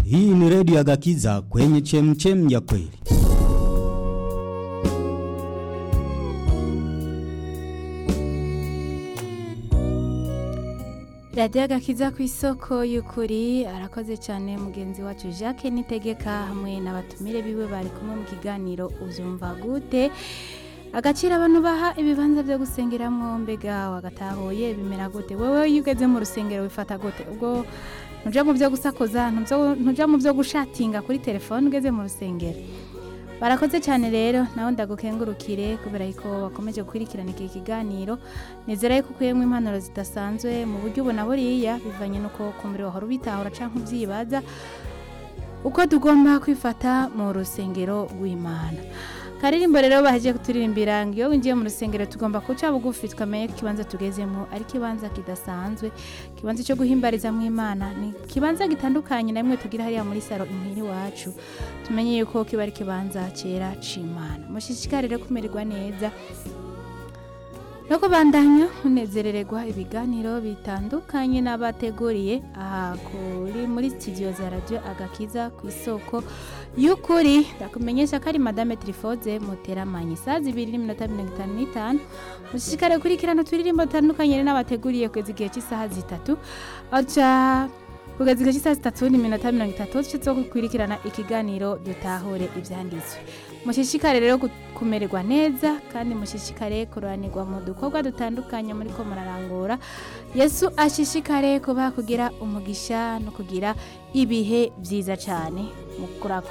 Hii ni redio ya Gakiza kwenye chemchem ya kweli. radiyo agakiza ku isoko y'ukuri arakoze cyane mugenzi wacu jacques nitegeka hamwe n'abatumire biwe bari kumwe mu kiganiro ubyumva gute agaciro abantu baha ibibanza byo gusengeramo mbega wagatahuye bimera gute wowe iyo ugeze mu rusengero wifata gute ubwo ntujya mu byo gusakuza ntujya mu byo gushatinga kuri telefone ugeze mu rusengero barakoze cyane rero nawe ndagukengurukire kubera ko bakomeje gukurikirana iki kiganiro nizera yuko ukuyemo impanuro zidasanzwe mu buryo ubona buriya bivanye n'uko kumbure wahora ubitahura cyangwa ubyibaza uko tugomba kwifata mu rusengero rw'imana karirimbo rero bahejeje kuturirimbira ngo iyo winjiye mu rusengero tugomba guca bugufi twamenye ko ikibanza tugezemo ari ikibanza kidasanzwe ikibanza cyo guhimbariza mu imana ni ikibanza gitandukanye na rimwe tugira hariya muri saro inkiri iwacu tumenye yuko kiba ari ikibanza cyera c'imana mushishikare rero kumererwa neza no kubandanya munezerererwa ibiganiro bitandukanye n'abateguriye aha kuri muri studio za radio agakiza ku isoko y'ukuri ndakumenyesha ko ari madame trifoze muteramanye saa zibiri n'iminota mirongo itanu n'itanu mushishikare kurikirana uturirimbo dutandukanye n'abateguriye kugeza igihe cy'isaha zitatu aca kugeza igihe cy'isaha zitatu n'iminota mirongo itatu duce zo gukurikirana ikiganiro dutahure ibyanditswe mushishikare rero kumererwa neza kandi mushishikare kuranirwa mu dukorwa dutandukanye muri ko murarangura yesu ashishikare kuba kugira umugisha no kugira ibihe byiza cyane